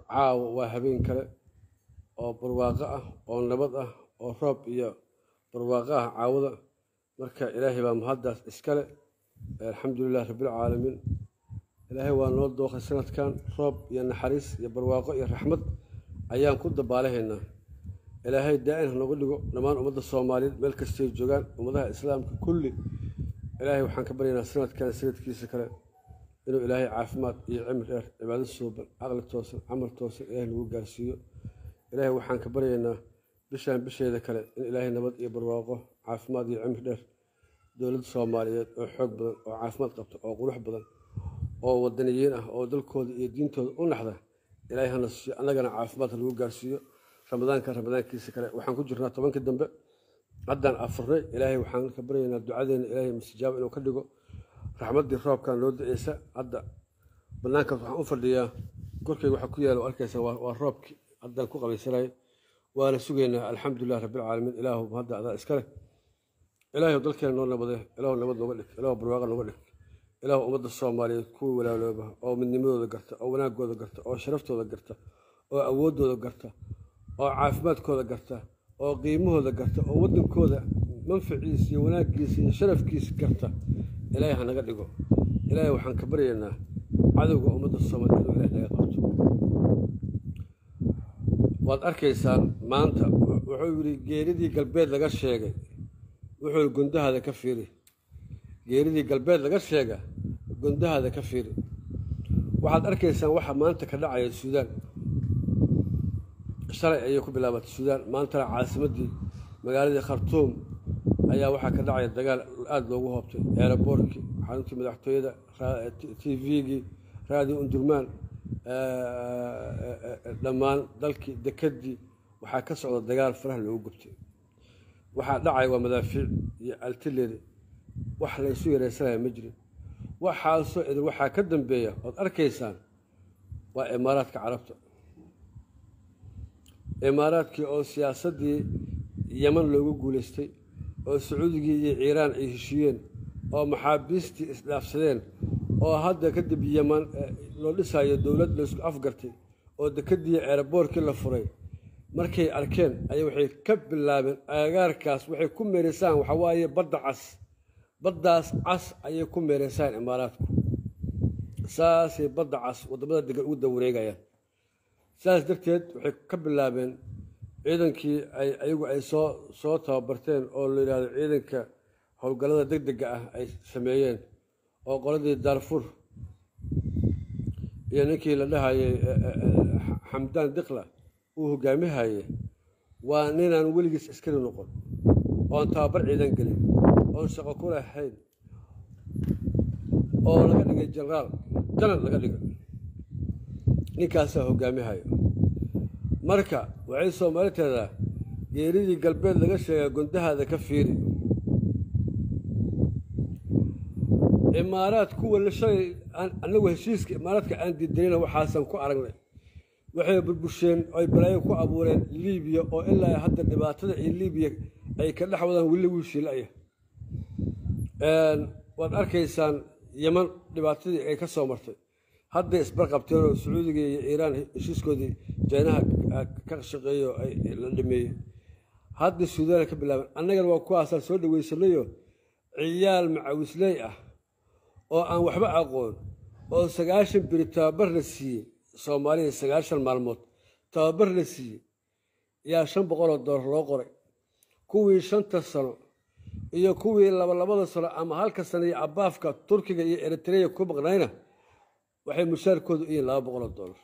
caawa waa habeen kale oo barwaaqo ah oo nabad ah oo roob iyo barwaaqo ah caawada marka ilaahay baa mahaddaas iskale alxamdulilah rabbilcaalamiin ilaahay waa noo dooqay sanadkan roob iyo naxariis iyo barwaaqo iyo raxmad ayaan ku dabaalahaynaa ilaahay daa-in ha nooga dhigo dhammaan ummadda soomaaliyeed meel kastay joogaan ummadaha islaamka kulli ilaahay waxaan ka baryaynaa sanadkan sanadkiisa kale inuu ilaahay caafimaad iyo cimri dheer cibaado suuban caqli toosan camal toosan ilaahay nagu gaarsiiyo ilaahay waxaan ka baryaynaa bishaan bisheeda kale in ilaahay nabad iyo barwaaqo caafimaad iyo cimri dheer dowladda soomaaliyeed oo xoog badan oo caafimaad qabta oo qurux badan oo wadaniyiin ah oo dalkooda iyo diintooda u naxda ilaahay hana siiyo annagana caafimaad ha lagu gaarsiiyo ramadaanka ramadaankiisa kale waxaan ku jirnaa tobankii dambe haddaan afurnay ilaahay waxaan ka baryaynaa ducadeena ilaahay mastijaaba inuu ka dhigo raxmaddii roobkan loo da-eysa hadda banaankaas waxaan u fadhiyaa korkeyga waxaa ku yaala arkaysa waa roobkii haddaan ku qabaysanay waana sugaynaa alxamdulilah rabbilcaalamiin ilaahu hadda adaa iska leh ilaahu dalkeena noo nabade ilaahu nabad nooga dhig ilaahu barwaaqa nooga dhig ilaahu ummadda soomaaliyeed kuwii walaalooba oo midnimadooda garta oo wanaagooda garta oo sharaftooda garta oo awooddooda garta oo caafimaadkooda garta oo qiimahooda garta oo waddankooda manfaciisa iyo wanaaggiisa iyo sharafkiisa garta ilaahay hanaga dhigo ilaahay waxaan ka baryaynaa cadowga ummadda soomaaliyeed inuu ilahay naga qabto waad arkaysaan maanta wuxuu yidhi geeridii galbeed laga sheegay wuxuu gundahaada ka fiiri geeridii galbeed laga sheega gundahaada ka fiiri waxaad arkaysaan waxa maanta ka dhacaya suudaan shalay ayay ku bilaabatay suudaan maantana caasimaddii magaaladii khartuum ayaa waxaa ka dhacaya dagaal aada loogu hoobtay eeraboorkii xaruntii madaxtooyada t v-gii raadiyo undurmaan dhammaan dalkii dekedii waxaa ka socda dagaal faraha loogu gubtay waxaa dhacaya waa madaafiic iyo altileri wax laysu yareysanaya ma jirin waxaasoo idin waxaa ka dambeeya ood arkaysaan waa imaaraadka carabta imaaraadkii oo siyaasaddii yeman loogu guulaystay oo sacuudigii iyo ciiraan ay heshiiyeen oo maxaabiistii isdhaafsadeen oo hadda kadib yeman loo dhisayo dowlad laysku afgartay oo dekedii eeraboorkii la furay markay arkeen ay waxay ka bilaabeen agagaarkaas waxay ku meeraysaan waxaa waaye badda cas baddaas cas ayay ku meeraysaan imaaraadku saasay badda cas waddamada degan ugu dawareegayaan saas darteed waxay ka bilaabeen ciidankii ay ayagu ay soo soo tababarteen oo la yidhahdo ciidanka howlgallada deg dega ah ay sameeyeen oo qoladii daarfur iyo ninkii la dhahayay xamdaan dikla uu hogaamihaye waa ninaan weligiis askari noqon oon tababar ciidan gelin oon shaqo ku lahayn oo laga dhigay jenaraal janar laga dhigay ninkaasaa hogaamihayo marka waxay soomaali teedaa geeridii galbeed laga sheegaa gundahaada ka fiiri imaaraad kuwa shalay anagu heshiiska imaaraadka aan diidanina waxaasan ku aragnay waxay burbusheen oy balaayo ku abuureen libiya oo ilaa hadda dhibaatada iyo libiya ay ka dhex wadaan weli wiishiilaya waad arkaysaan yeman dhibaatadii ay ka soo martay hadday isbarqabteen oo sacuudiga iyo iiraan heshiiskoodii jaynaha ka shaqeeyo la dhameeyey hadda suudaana ka bilaabeen annagana waa kuwaasaan soo dhaweysanayo ciyaal macawisley ah oo aan waxba aqoon oo sagaashan beri tababar la siiyey soomaaliya sagaashan maalmood tababar la siiyey yaa shan boqoloo doolar loo qoray kuwii shanta sano iyo kuwii labalabada sano ama halka sano iyo abaafka turkiga iyo eritreya ku maqnayna waxay mushaarkoodu u yihiin laba boqoloo doolar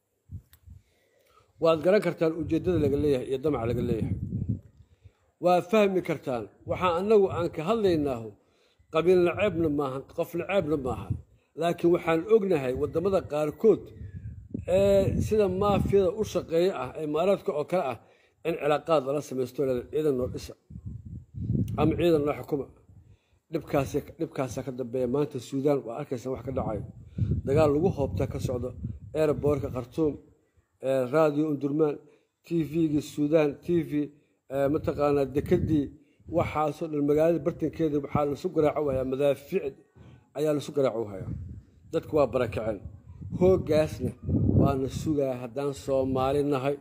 waad garan kartaan ujeeddada laga leeyahay iyo damaca laga leeyahay waa fahmi kartaan waxaa annagu aan ka hadlaynaahu qabiil naceebna maahan qof naceebna maaha laakiin waxaan ognahay waddamada qaarkood ee sida maafiyada u shaqeeya ah imaaraadka oo kale ah in cilaaqaad lala samaysto ciidan noo dhisa ama ciidan noo xukuma dhibkaasa ka dambeeya maanta suudaan waa arkaysa wax ka dhacayo dagaal lagu hoobta ka socdo eeraboorka khartuum raadiyo undurmaan t v-gii suudaan t v mataqaanaa dekedii waxaasoo dhan magaalada bartankeeda waxaa lasu garaaco hayaa madaafiic ayaa lasu garaaco hayaa dadku waa barakaceen hooggaasna waa waana sugaa haddaan soomaali nahay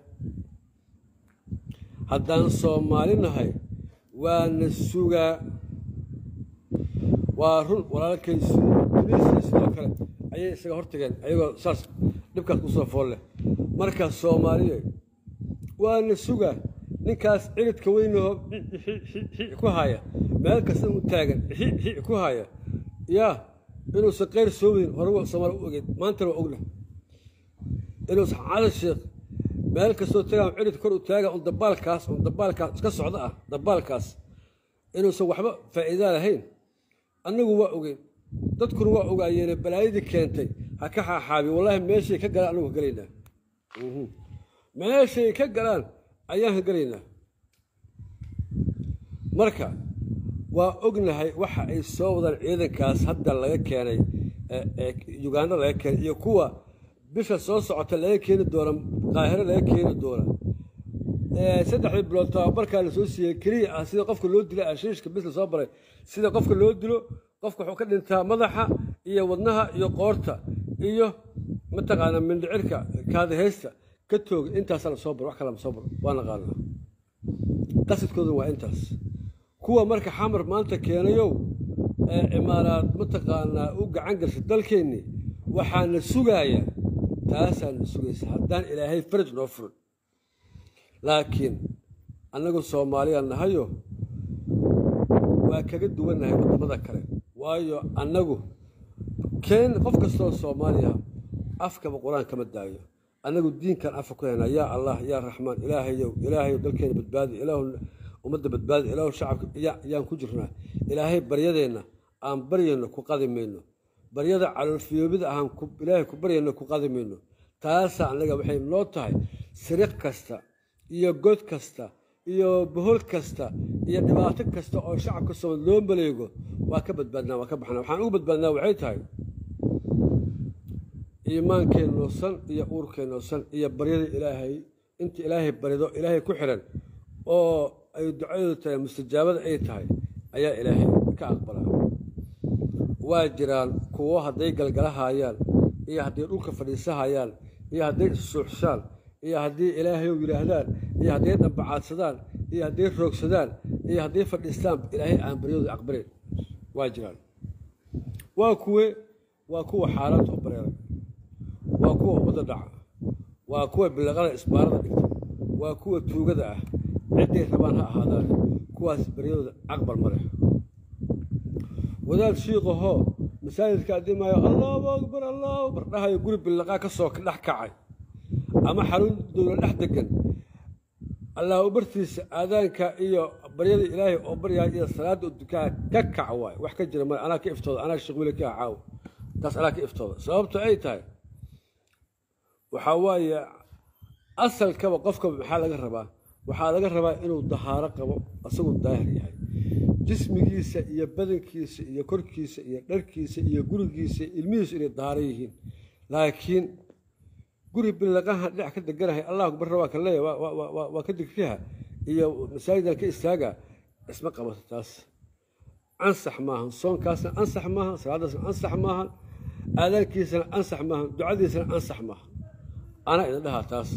haddaan soomaali nahay waana sugaa waa run walaalkay tunisia sidoo kale ayay isaga hortageen ayagoo saas dhibkaas kusoo fool leh marka soomaaliya waana sugaa ninkaas ciridka weynaho ku haya meel kasta u taagan ku haya yaa inuusan keyr soo weyn hore soomaali u ogeyn maantana waa ogna inuusan cali sheekh meel kastoo tagaan cirid kor u taaga un dabaalkaas un dabaalkaas iska socda ah dabaalkaas inuusan waxba faa'iidaa lahayn annagu waa ogeyn dadkuna waa ogaayeene balaayadii keentay ha ka xaaxaabi wallaahi meeshay ka galaan annagu ka gelaynaa meeshay ka galaan ayaan ka gelaynaa marka waa ognahay waxa ay soo wadaan ciidankaas hadda laga keenay uganda laga keenay iyo kuwa bisha soo socota laga keeni doona qaahiro laga keeni doona saddexdii bilood tababarkaa lasoo siiyey keliya ah sida qofka loo dila ashiishka bis lasoo baray sida qofka loo dilo qofka wuxuu ka dhintaa madaxa iyo wadnaha iyo qoorta iyo mataqaana mindhicirka kaadaheysta ka tooga intaasaa lasoo baro wax kale lasoo baro waa naqaanaa qasidkooda waa intaas kuwa marka xamar maanta keenayow ee cimaaraad mataqaanaa u gacan gashay dalkeennii waxaana sugaaya taasaana sugaysa haddaan ilaahay faraj noo furin laakiin annagu soomaaliya nahayo waa kaga duwannahay waddamada kale waayo annagu keen qof kastoo soomaaliya afkaba qur-aan kama daayo annagu diinkan afka ku haynaa yaa allah yaa raxmaan ilaahayow ilaahayow dalkeena badbaadi ilaahu ummadda badbaadi ilaahu shacabka yaan ku jirnaa ilaahay baryadeenna aan baryayno ku qadi mayno baryada caloolfiyoobida ahaan ilaahay ku baryayno ku qadi mayno taasaa annaga waxay noo tahay siriq kasta iyo god kasta iyo bohol kasta iyo dhibaato kasta oo shacabka soomad loo maleego waa ka badbaadnaa waa ka baxnaa waxaan ugu badbaadnaa waxay tahay iimaankeenno san iyo uurkeenno san iyo baryada ilaahay inta ilaahay barido ilaahay ku xiran oo ay ducadeedu tahay mustajaabada ay tahay ayaa ilaahay ka aqbalaa waa jiraan kuwo hadday galgalahayaan iyo hadday dhulka fadhiisahayaan iyo hadday issuuxshaan iyo haddii ilaahayow yidhaahdaan iyo hadday dhambacaadsadaan iyo hadday roogsadaan iyo hadday fadhiistaan ilaahay aan baryadooda aqbalin waa jiraan waa kuwe waa kuwa xaaraanta u bareeray waa kuwa ummadda dhaca waa kuwa bilaqada isbaarada dhigta waa kuwa tuugada ah cidday rabaan ha ahaadaan kuwaas baryadooda aqbal ma leh wadaad shiiqahoo masaajidka addimaayo allahu akbar allahu akbar dhahayo guri billaqaa ka soo dhex kacay ama xarun dowla dhex degan allahu bartiisa aadaanka iyo baryada ilaahay oo baryaa iyo salaadda dukaa ka kac waay wax ka jira male anaa ka iftooda anaa sheekh weli ka caawo taas anaa ka iftooda sababto ay tahay waxaa waaye asalkaba qofkaba maxaa laga rabaa waxaa laga rabaa inuu dahaaro qabo asagoo daahir yahay jismigiisa iyo badankiisa iyo korkiisa iyo dharkiisa iyo gurigiisa ilmihiisu inay dahaaro yihiin laakiin guri bilaqaha dhinac ka deganahay allah akbar waa ka leeya waa ka digriha iyo masaajidan ka istaaga isma qabato taas ansax maahan soonkaasna ansax maahan salaadaasna ansax maahan aadaankiisana ansax maahan ducadiisana ansax maahan anaa idin dhahaa taas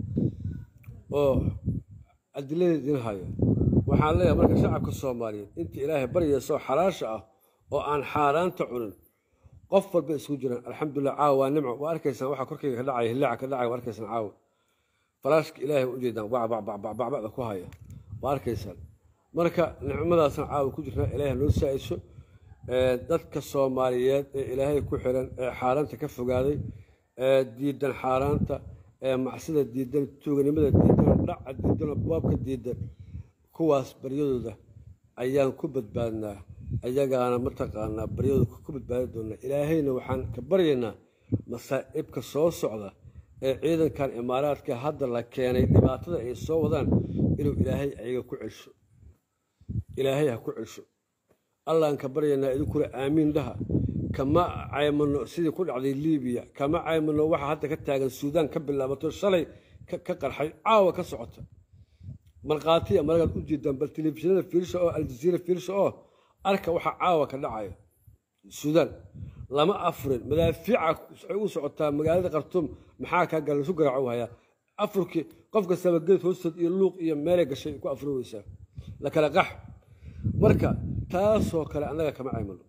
oo adiladeed idin haya waxaan leeyahay marka shacabka soomaaliyeed inta ilaahay baryaysoo xalaasha ah oo aan xaaraanta cunin qof walba isku jiraan alxamdulilah caawa waa nimco waa arkaysaan waxa korkayga ka dhacaya hillaaca ka dhacaya waa arkaysaan caawa falaashka ilaahay waa ujeedaan bacbacbacbacda ku haya waa arkaysaan marka nicmadaasna caawa ku jirnaa ilaahay noo saa-iso dadka soomaaliyeed ee ilaahay ku xiran ee xaaraanta ka fogaaday ee diidan xaaraanta ee macsida diidan tuuganimada diidan dhaca diidan baabka diidan kuwaas baryadooda ayaan ku badbaadnaa ayagaana mataqaanaa baryadooda ku badbaadi doonaa ilaahayna waxaan ka baryaynaa masaa'ibka soo socda ee ciidankan imaaraadka hadda la keenay dhibaatada ay soo wadaan inuu ilaahay ayaga ku celsho ilaahay ha ku celsho allaan ka baryaynaa idinkuna aamiin dhaha kama caymano sidii ku dhacday libiya kama caymano waxa hadda ka taagan suudaan ka bilaabato shalay ka qarxay caawa ka socota markhaatiya maragaad u jeedaan bal telefishinada fiirsha oo aljaziira fiirsha oo arka waxa caawa ka dhacaya suudaan lama afurin madaafiica waxay u socotaa magaalada khartuum maxaa kaa gala lasu garaaco hayaa afurkii qof kastaba geed hoostood iyo luuq iyo meelay gashay ku afuri weysaa la kala qax marka taasoo kale annaga kama caymalo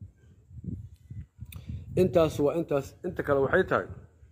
intaas waa intaas inta kale waxay tahay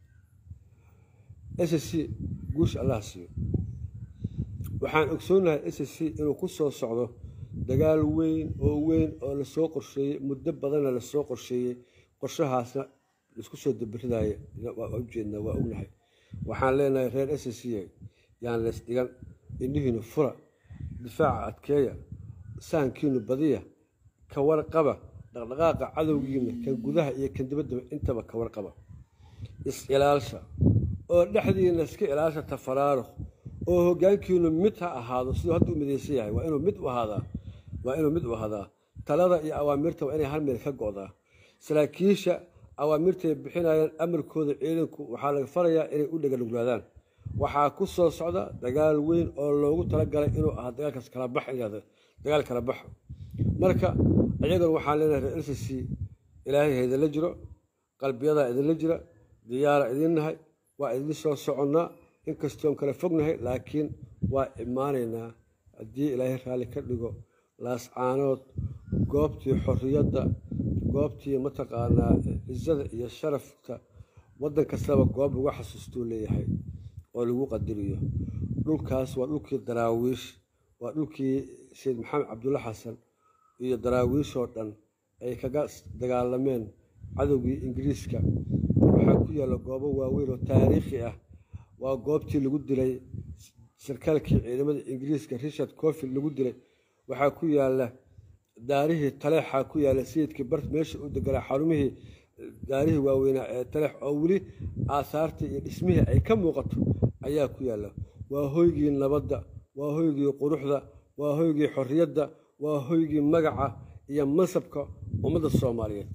s c guusha allaha siiyo waxaan ogsoonahay s c inuu ku soo socdo dagaal weyn oo weyn oo lasoo qorsheeyey muddo badanna lasoo qorsheeyey qorshahaasna laisku soo dabiridaya waa ujeednaa waa ognahay waxaan leenahay reer s c yaan leys dhigan indhihiinu fura difaaca adkeeya sahankiinu badiya ka warqaba dhaqdhaqaaqa cadowgiina kan gudaha iyo kan dibaddaba intaba ka warqaba is-ilaalsha oo dhexdiina iska ilaasha tafaraaruq oo hoggaankiinu mid ha ahaado siduu hadda u midaysan yahay waa inuu mid u ahaadaa waa inuu mid u ahaadaa talada iyo awaamirta waa inay hal meel ka go'daa saraakiisha awaamirtay bixinayaan amarkooda ciidanku waxaa laga farayaa inay u dheganuglaadaan waxaa ku soo socda dagaal weyn oo loogu talagalay inuu ahaa dagaalkaas kala bax inada dagaal kala baxa marka iyagana waxaan leenahay reer lcc ilaahay ha idinla jiro qalbiyadaa idinla jira diyaara idin nahay waa idin soo soconnaa inkastoon kala fognahay laakiin waa imaanaynaa haddii ilaahay raalli ka dhigo laascaanood goobtii xorriyadda goobtii mataqaanaa cizada iyo sharafka waddan kastaba goob lagu xasuustuu leeyahay oo lagu qadariyo dhulkaas waa dhulkii daraawiish waa dhulkii sayid maxamed cabdulla xasan iyo daraawiishoo dhan ay kaga dagaalameen cadowgii ingiriiska waxaa ku yaalla goobo waaweyn oo taariikhi ah waa goobtii lagu dilay sarkaalkii ciidamada ingiriiska richard cofield lagu dilay waxaa ku yaalla daarihii taleexaa ku yaalla sayidkii bart meesha u deganaa xarumihii daarihii waaweynaa ee taleex oo weli aasaartii iyo dhismihii ay ka muuqato ayaa ku yaalla waa hoygii nabadda waa hoygii quruxda waa hoygii xorriyadda waa hoygii magaca iyo mansabka ummadda soomaaliyeed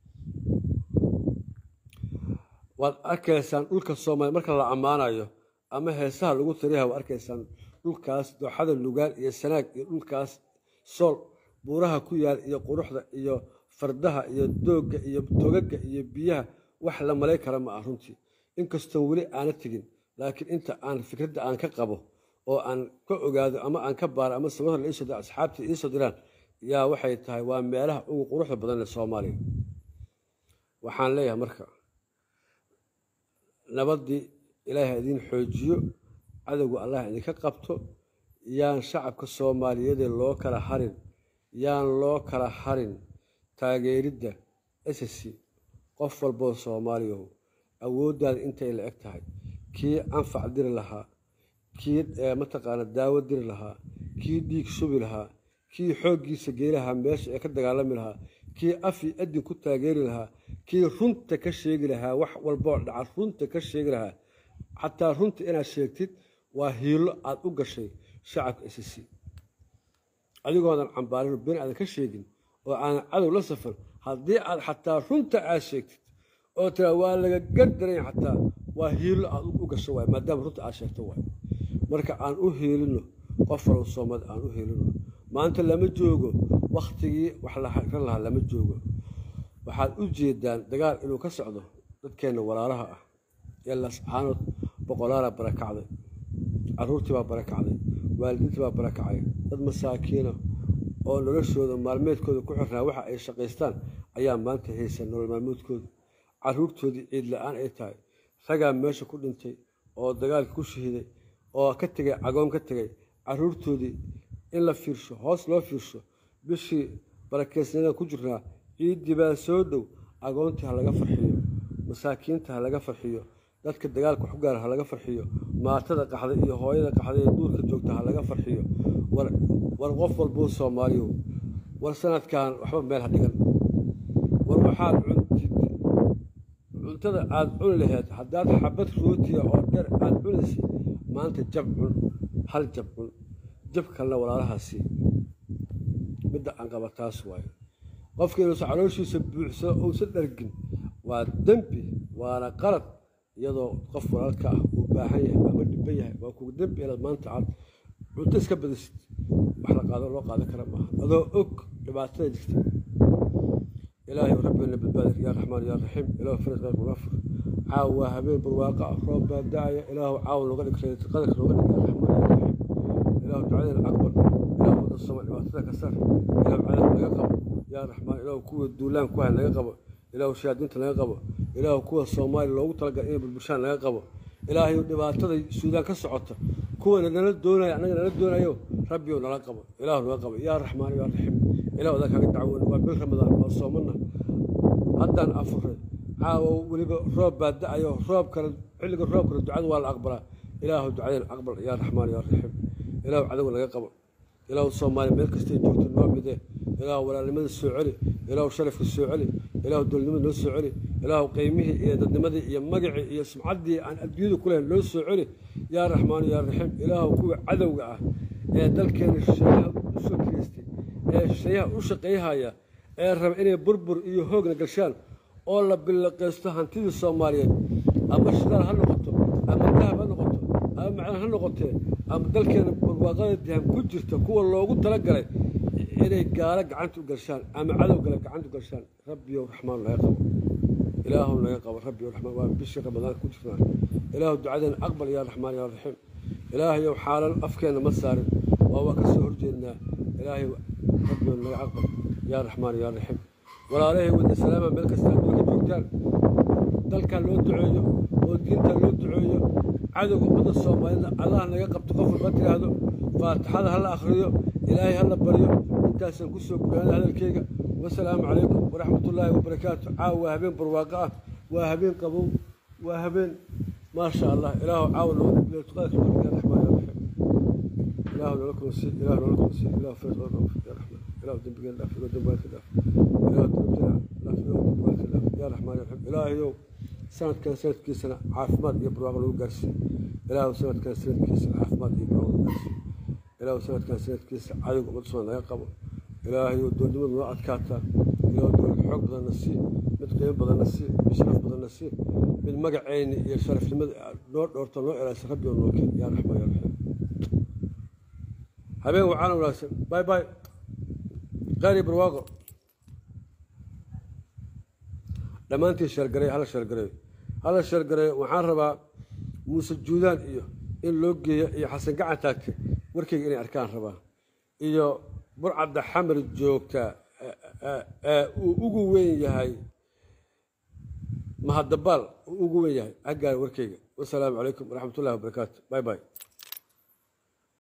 waad arkaysaan dhulka soomaaliya marka la ammaanayo ama heesaha lagu tiriyaha waad arkaysaan dhulkaas dooxada lugaal iyo sanaag iyo dhulkaas sool buuraha ku yaal iyo quruxda iyo fardaha iyo doogga iyo togaga iyo biyaha wax la malay kara ma ah runtii inkastoon weli aana tegin laakiin inta aan fikradda aan ka qabo oo aan ka ogaado ama aan ka baaro ama sababta la iisoo dira asxaabtii iisoo diraan yaa waxay tahay waa meelaha ugu quruxda badan ee soomaaliya waxaan leeyahay marka nabaddii ilaahay ha idiin xoojiyo cadowga allah idinka qabto yaan shacabka soomaaliyeedee loo kala harin yaan loo kala harin taageeridda ss qof walboo soomaaliyahu awooddaada intay la eg tahay kii anfac diri lahaa kii mataqaana daawo diri lahaa kii dhiig shubi lahaa kii xooggiisa geelahaa meesha ee ka dagaalami lahaa kii afi adin ku taageeri lahaa kii runta ka sheegi lahaa wax walboo dhaca runta ka sheegi lahaa xataa runta inaad sheegtid waa hiilo aad u gashay shacabka ss adigoodan cambaarin been aadan ka sheegin oo aanan cadow la safan haddii aad xataa runta aad sheegtid oo tiraa waa laga gardaranya xataa waa hiilo aad u gasho waay maadaama runta aad sheegto waay marka aan u hiilino qof walba soomad aan u hiilino maanta lama joogo wakhtigii wax laran lahaa lama joogo waxaad u jeedaan dagaal inuu ka socdo dadkeenna walaalaha ah ee lascaanood boqolaala barakacday caruurtii baa barakacday waalidiintii baa barakacay dad masaakiina oo noloshooda maalmeedkooda ku xirnaa waxa ay shaqaystaan ayaa maanta haysa nolol maalmeedkooda caruurtoodii ciid la-aan ay tahay ragaa meesha ku dhintay oo dagaalka ku shahiday oo ka tegay cagoon ka tegay caruurtoodii in la fiirsho hoos loo fiirsho bishii barakeysnada ku jirnaa ciiddii baa soo dhow agoontii ha laga farxiyo masaakiinta ha laga farxiyo dadka dagaalka wax ku gaara ha laga farxiyo maatada qaxda iyo hooyada qaxda ee duurka joogta ha laga farxiyo war qof walbuu soomaaliyo war sanadkan waxba meel ha dhigan war waxaad cuntid cuntada aada cuni laheyd haddaad xabad rootiya oo dheer aada cunaysa maanta jab cun hal jab cun jab kalena walaalahaasi midda aan qaba taas waayo qofka inuusa calooshiisa buuxsado uusan dhargin waa dembi waana qalad iyadoo qof walaalka ah uu baahan yahay ama dhiban yahay waa kugu dembi inaad maanta aad cunto iska badisid wax la qaado loo qaadan kara maaha adoo og dhibaatada jirta ilaahay rabbiina badbaadir yaa raxmaan yaa raxiim ilaahu farid qayrka nafur caaw waa habeen barwaaqa ah roob baa da'aya ilaahu caaw nooga dhig qadarka nooga dhig yaa raxmaan yaa raxiim ilaahu ducadeena aqbal ilaahu wadda soma dhibaatada ka sar ilaahu cadaab naga qabo yaa raxmaan ilaahu kuwa duulaan ku hay naga qabo ilaahu shayaadiinta naga qabo ilaahu kuwa soomaaliya loogu talagalay inay bulbushaan naga qabo ilaahay dhibaatada suudaan ka socota kuwana nala doonaya annaga nala doonayo rabbiyow nala qabo ilaahu naga qabo yaa raxmaan yaa raxiim ilahu adaa kaaga dacwoon waa bil ramadaan waa soomana haddaan afuray caawo weliba roob baa da-ayo roob kale xilliga roob kale ducada waa la aqbalaa ilaahu ducadeen aqbal yaa raxmaan yaa raxiim ilaahu cadow naga qabo ilaahu soomaaliya meel kastay joogto noo midee ilaahu walaalnimada soo celi ilaahu sharafka soo celi ilaahu dowladnimada noo soo celi ilaahu qiymihii iyo dadnimadii iyo magacii iyo sumcaddii aan adduunyada ku lahayn noo soo celi yaa raxmaan yaa raxiim ilaahu kuwa cadowga ah ee dalkeena shisheeyaha u soo kireystay ee shisheeyaha u shaqayhaya ee raba inay burbur iyo hoogna gashaan oo la billaqaysto hantidii soomaaliyeed ama shidaal ha noqoto ama dahab ha noqoto ama macdan ha noqotee ama dalkeena barwaaqada dihan ku jirta kuwa loogu talagalay inay gaalo gacanta u galshaan ama cadow gale gacanta u galshaan rabbiyow raxmaan naga qabo ilaahu naga qabo rabbiyow raxmaan waa bishii ramadaanka ku jirnaa ilaahu ducadeena aqbal yaa raxmaan yaa raxiim ilaahayow xaalan afkeenna ma saarin oo waa ka soo horjeednaa ilaahay rabbiyow naga aqbal yaa raxmaan yaa raxiim walaalahay wada salaama meel kasta adduunka joogtaan dalkan loo duceeyo oo diinta loo duceeyo cadowga ummadda soomaalida allah naga qabto qof walba tiraahdo faatixada ha la akhriyo ilaahay ha la baryo intaasaan ku soo guraana hadalkeyga wasalaamu calaykum waraxmatullaahi wabarakaatu caawa waa habeen barwaaqo ah waa habeen qabow waa habeen maasha allah ilaahu caawa nooga raxmaan ya raxiim ilaahu noola kunsi ilaahu noola kunsi ilaahu fees oo dhaaf ya raxmaan ilaahu dembigeen dhaaf ilaahu dembaadka dhaaf ilaahu dembigeen dhaaf ilaahu dembaadka dhaaf ya raxmaan ya raxiim ilaahayow sanadkan sanadkiisana caafimaad iyo barwaaqo lagu gaarsiiyo ilaahu sanadkan sanadkiisa caafimaad iyo barwaaqo lagu gaarsiiyo ilaahu sanadkan sanadkiisa cadowga ummadda soo naga qabo ilaahayow doonnimada noo adkaataa ilaahu dowlad xoog badanna sii mid qiimo badanna sii mid sharaf badanna sii mid magaceyni iyo sharafnimada noo dhoorto noo ilaasa rabbi oo noo keen yaa raxmaan yaa raxiim habeen wacaan wanaagsan bay bay qaari barwaaqo dhammaantii sheergaray hala sheergareeyo hala sheergareeyo waxaan rabaa muuse juudaan iyo in loo geeyo iyo xasan gacan taagte warkayga inay arkaan rabaa iyo burcadda xamar joogta ee uu ugu weyn yahay mahadabaal uu ugu weyn yahay haggaara warkayga wasalaamu calaykum waraxmatullahi wabarakaatu bay bay